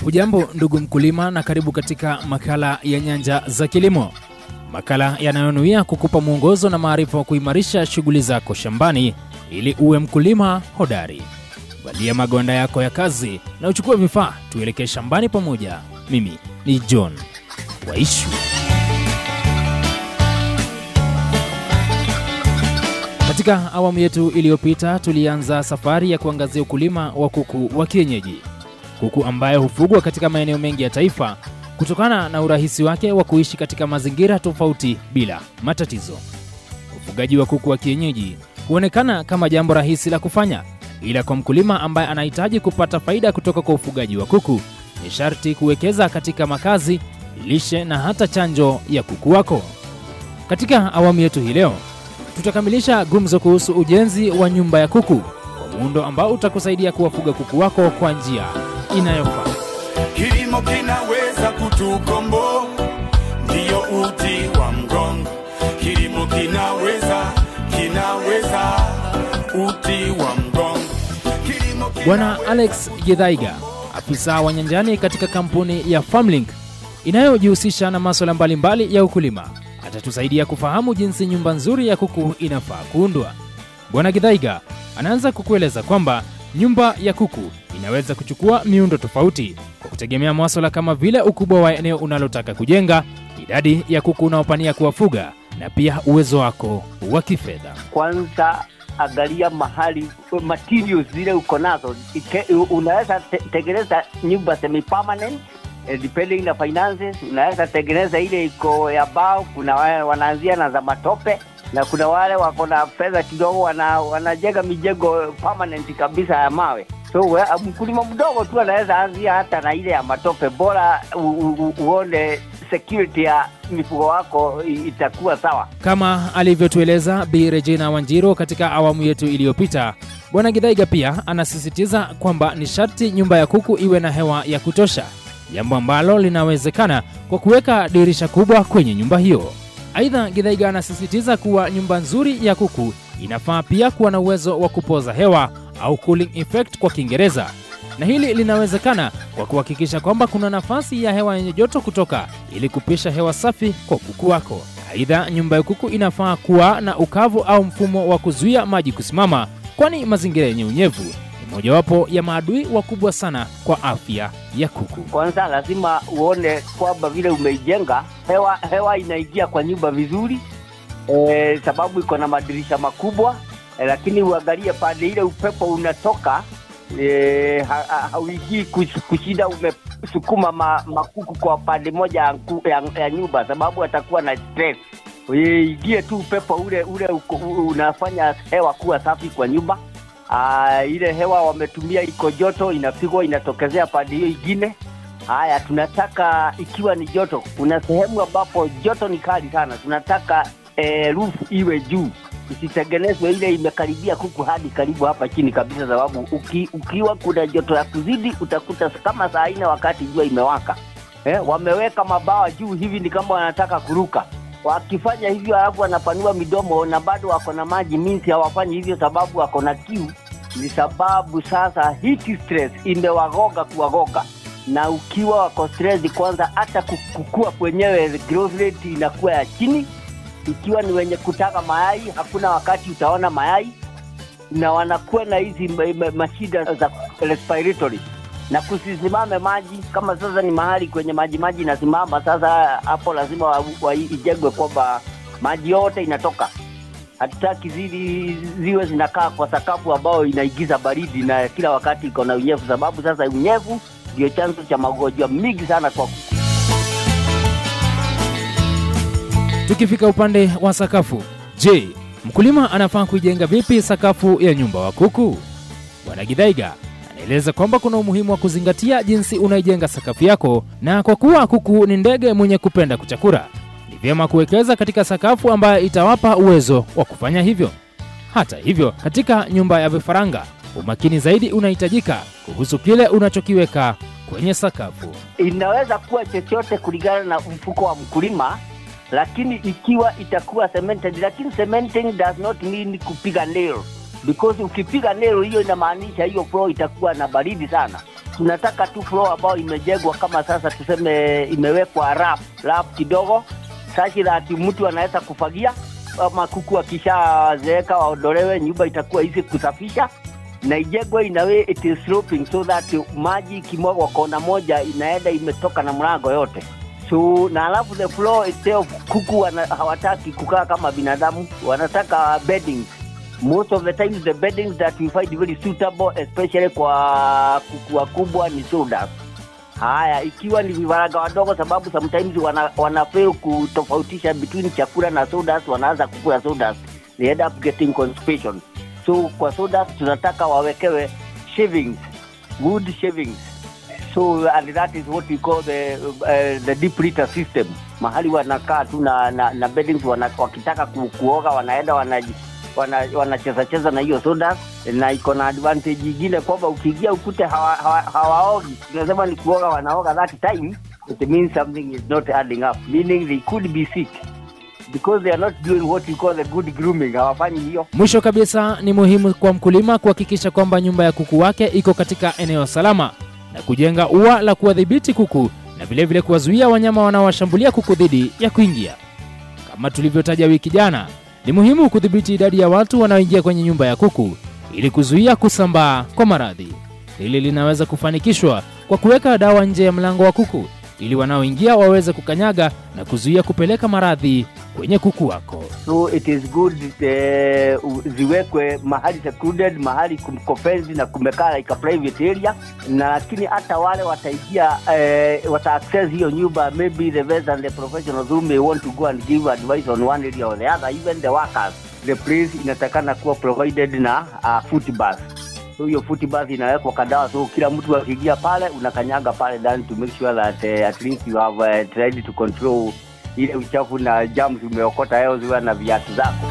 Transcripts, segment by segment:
Hujambo ndugu mkulima, na karibu katika makala ya Nyanja za Kilimo, makala yanayonuia kukupa mwongozo na maarifa wa kuimarisha shughuli zako shambani ili uwe mkulima hodari. Valia magonda yako ya kazi na uchukue vifaa, tuelekee shambani pamoja. Mimi ni John Waishu. Katika awamu yetu iliyopita tulianza safari ya kuangazia ukulima wa kuku wa kienyeji, kuku ambaye hufugwa katika maeneo mengi ya taifa kutokana na urahisi wake wa kuishi katika mazingira tofauti bila matatizo. Ufugaji wa kuku wa kienyeji huonekana kama jambo rahisi la kufanya, ila kwa mkulima ambaye anahitaji kupata faida kutoka kwa ufugaji wa kuku ni sharti kuwekeza katika makazi, lishe na hata chanjo ya kuku wako. Katika awamu yetu hii leo tutakamilisha gumzo kuhusu ujenzi wa nyumba ya kuku kwa muundo ambao utakusaidia kuwafuga kuku wako kwa njia inayofaa. Kilimo kinaweza kutukombo, ndiyo uti wa mgongo. Kilimo kinaweza, kinaweza uti wa mgongo. Kilimo Bwana Alex Githaiga, afisa wa nyanjani katika kampuni ya Farmlink inayojihusisha na masuala mbalimbali ya ukulima, atatusaidia kufahamu jinsi nyumba nzuri ya kuku inafaa kuundwa. Bwana Githaiga anaanza kukueleza kwamba nyumba ya kuku inaweza kuchukua miundo tofauti kwa kutegemea masuala kama vile ukubwa wa eneo unalotaka kujenga, idadi ya kuku unaopania kuwafuga na pia uwezo wako wa kifedha. kwanza angalia mahali materials zile uko nazo Ike- unaweza te, tengeneza nyumba semi permanent eh, depending na finances unaweza tengeneza ile iko ya bao kuna wale wanaanzia na za matope na kuna wale wako na fedha kidogo wana, wanajenga mijengo permanent kabisa ya mawe so we, mkulima mdogo tu anaweza anzia hata na ile ya matope bora u, u, u, uone security ya mifugo wako i- itakuwa sawa Kama alivyotueleza Bi Regina Wanjiro katika awamu yetu iliyopita, Bwana Githaiga pia anasisitiza kwamba ni sharti nyumba ya kuku iwe na hewa ya kutosha, jambo ambalo linawezekana kwa kuweka dirisha kubwa kwenye nyumba hiyo. Aidha, Githaiga anasisitiza kuwa nyumba nzuri ya kuku inafaa pia kuwa na uwezo wa kupoza hewa au cooling effect kwa Kiingereza, na hili linawezekana kwa kuhakikisha kwamba kuna nafasi ya hewa yenye joto kutoka ili kupisha hewa safi kwa kuku wako. Aidha, nyumba ya kuku inafaa kuwa na ukavu au mfumo wa kuzuia maji kusimama, kwani mazingira yenye unyevu ni mojawapo ya maadui wakubwa sana kwa afya ya kuku. kwanza lazima uone kwamba vile umeijenga hewa hewa inaingia kwa nyumba vizuri e, sababu iko na madirisha makubwa e, lakini uangalie pande ile upepo unatoka e, ha, ha, hauingii kush- kushinda umesukuma ma, makuku kwa pande moja ya, nku- ya, ya nyumba sababu atakuwa na stress ingie tu upepo ule ule uko, u- unafanya hewa kuwa safi kwa nyumba Aa, ile hewa wametumia iko joto inapigwa inatokezea pande hiyo ingine haya tunataka ikiwa ni joto kuna sehemu ambapo joto ni kali sana tunataka eh, roof iwe juu isitengenezwe ile imekaribia kuku hadi karibu hapa chini kabisa sababu uki, ukiwa kuna joto ya kuzidi utakuta kama saa nne wakati jua imewaka eh, wameweka mabawa juu hivi ni kama wanataka kuruka wakifanya hivyo alafu wanapanua midomo na bado wako na maji minsi hawafanyi hivyo sababu wako na kiu ni sababu sasa heat stress imewagoga kuwagoga na ukiwa wako stress kwanza hata ku- kukua kwenyewe growth rate inakuwa ya chini ikiwa ni wenye kutaka mayai hakuna wakati utaona mayai na wanakuwa na hizi ma- ma- mashida za respiratory na kusisimame maji kama sasa ni mahali kwenye maji maji inasimama sasa hapo lazima wa- wa- ijengwe kwamba maji yote inatoka hatutaki zili ziwe zinakaa kwa sakafu ambayo inaigiza baridi na kila wakati iko na unyevu sababu sasa unyevu ndio chanzo cha magonjwa mingi sana kwa kuku Tukifika upande wa sakafu, je, mkulima anafaa kuijenga vipi sakafu ya nyumba wa kuku? Bwana Githaiga anaeleza kwamba kuna umuhimu wa kuzingatia jinsi unaijenga sakafu yako, na kwa kuwa kuku ni ndege mwenye kupenda kuchakura, ni vyema kuwekeza katika sakafu ambayo itawapa uwezo wa kufanya hivyo. Hata hivyo, katika nyumba ya vifaranga, umakini zaidi unahitajika kuhusu kile unachokiweka kwenye sakafu. inaweza kuwa chochote kulingana na mfuko wa mkulima lakini ikiwa itakuwa cemented lakini cementing does not mean kupiga nail because ukipiga nail hiyo inamaanisha hiyo floor itakuwa na baridi sana tunataka tu floor ambayo imejengwa kama sasa tuseme imewekwa rap rap kidogo sashi that mtu anaweza kufagia ama kuku akishazeeka waondolewe nyumba itakuwa hizi kusafisha na ijengwe inawe it is sloping so that maji ikimwagwa kona moja inaenda imetoka na mlango yote so na alafu the floor itself kuku wana, hawataki kukaa kama binadamu wanataka beddings most of the times the beddings that we find very suitable especially kwa kuku wakubwa ni sodas haya ikiwa ni vifaranga wadogo sababu sometimes wana, wana fail kutofautisha between chakula na sodas wanaanza kukula sodas they end up getting constipation so kwa sodas tunataka wawekewe shavings wood shavings so and that is what we call the, uh, the deep litter system mahali wanakaa tu na, na, na beddings wana, wakitaka ku, kuoga wanaenda wanaji wanacheza wana cheza cheza na hiyo soda na iko na advantage ingine kwamba ukiingia ukute hawaogi hawa, hawa hawaogi. tunasema ni kuoga wanaoga that time it means something is not adding up meaning they could be sick because they are not doing what we call the good grooming hawafanyi hiyo Mwisho kabisa, ni muhimu kwa mkulima kuhakikisha kwamba nyumba ya kuku wake iko katika eneo salama na kujenga ua la kuwadhibiti kuku na vilevile kuwazuia wanyama wanaowashambulia kuku dhidi ya kuingia. Kama tulivyotaja wiki jana, ni muhimu kudhibiti idadi ya watu wanaoingia kwenye nyumba ya kuku ili kuzuia kusambaa kwa maradhi. Hili linaweza kufanikishwa kwa kuweka dawa nje ya mlango wa kuku ili wanaoingia waweze kukanyaga na kuzuia kupeleka maradhi kwenye kuku wako. so it is good eh, u- ziwekwe mahali secluded mahali kumkofenzi na kumekaa like a private area na lakini hata wale wataingia eh, wata access hiyo nyumba maybe the vets and the professionals who may want to go and give advice on one area or the other even the workers the place inatakana kuwa provided na uh, foot bath so hiyo foot bath inawekwa kadawa so kila mtu akiingia pale unakanyaga pale ndani to make sure that uh, at least you have uh, tried to control ile uchafu na germs umeokota leo ziwa na viatu zako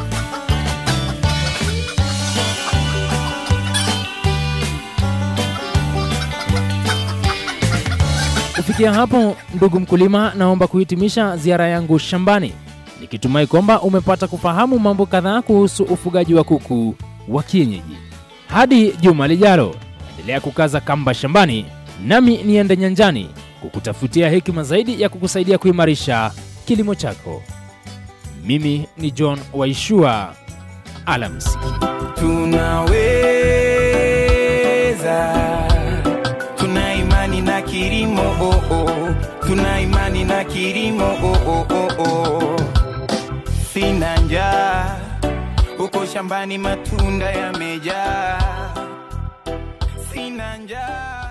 Kufikia hapo, ndugu mkulima, naomba kuhitimisha ziara yangu shambani nikitumai kwamba umepata kufahamu mambo kadhaa kuhusu ufugaji wa kuku wa kienyeji. Hadi juma lijalo, endelea kukaza kamba shambani, nami niende nyanjani kukutafutia hekima zaidi ya kukusaidia kuimarisha kilimo chako. Mimi ni John Waishua, alamsiki. tunaweza tuna imani na kilimo oh, oh. tuna imani na kilimo oh, oh, oh, oh. sina njaa huko shambani matunda yamejaa sina njaa